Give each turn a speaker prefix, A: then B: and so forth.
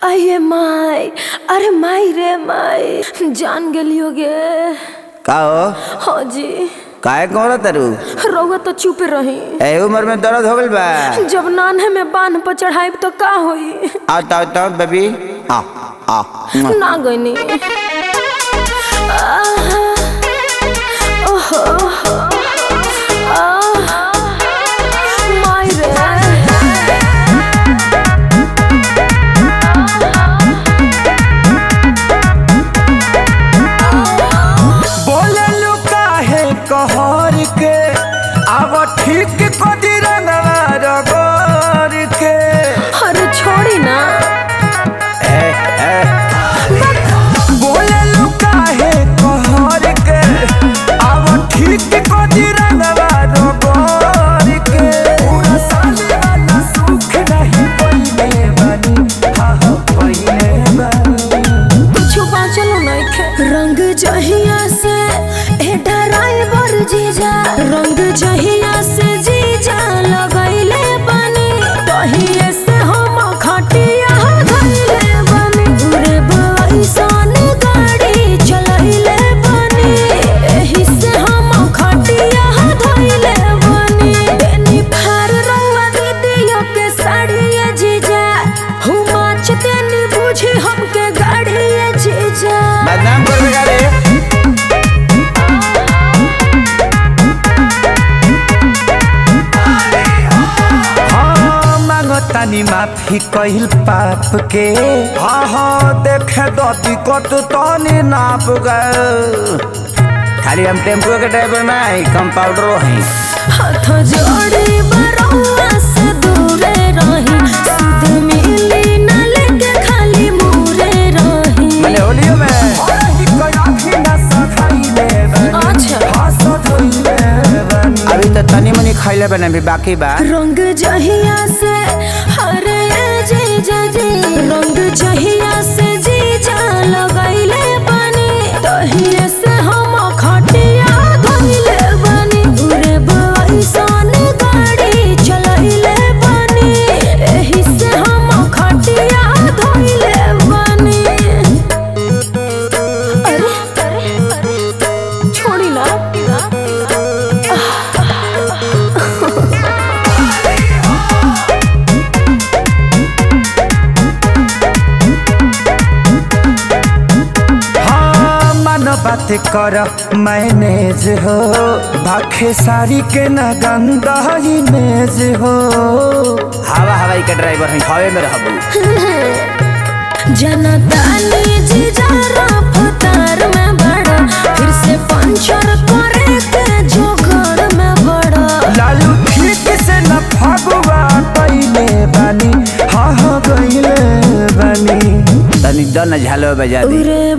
A: अये माई अरे माई रे माई जान गेलियो गे
B: का हो
A: हाँ जी
B: काहे कौन तरु
A: रउआ तो चुप रही
B: ए उम्र में दर्द हो गइल बा
A: जब नान्हे में बांध पर चढ़ाई तो का होई
B: आओ ताओ ताओ बेबी आ आ
A: ना गईनी आहा, ओहो, आहा, माई रे
C: बोललू काहे कहर के अब ठीक कदी रंगवा रगोर के
A: अरे छोड़ी ना
B: ए ए
C: बोललू काहे कहर के अब ठीक कदी रंगवा रगोर के पूरा साले वाला सुख नहीं पइले बानी हाँ हाँ पइले बानी
A: कुछ बाँचलो नइखे रंग जहिया से ए ड्राइवर जीजा रंग जहिया से जीजा लगैले बनी तहिए से हम खटिया धइले बनी रे बइसन गाड़ी चलैले बनी एही से हम खटिया धइले बनी बेनी फार रंगा दीदियो के साड़िए जीजा हुमा चतेनी बुझी हमके गाड़िए जीजा
B: बदनाम कर बेटा रे
C: हाँ मांगतानी माफी कहिल पाप के हाँ हाँ देखे दती कत तनी नाप गए
B: खाली हम टेम्पो के ड्राइवर ना है कंपाउंडरो हैं
A: हाथ जोड़ी बरौआ से दूरे रही सुध मिली न लेके खाली मुरे रही
B: मने होलियो में
A: अच्छा
B: अभी तो तनी मनी खैले बने भी बाकी बा
A: रंग जहिया से हरे जीजा जी रंग जहिया से जीजा लगैले बनी तहिए से हम खटिया धइले बनी उरे बइसन गाड़ी चलैले बनी एही से हम खटिया धइले बनी अरे अरे अरे छोड़ी ना
C: हाँ मन बात कर मैनेज हो भाखे सारी के न गंदा इमेज हो
B: हवा हवाई के ड्राइवर हैं हवे में रहबू
A: जनतानी जिजारा फतार में बड़ा फिर से पंचर करे के जोगर में बड़ा
C: लालू ठीक से न फगुआ पहले बानी हाँ हाँ गईले बानी
B: तनी दन झालो बजा दी
A: उरे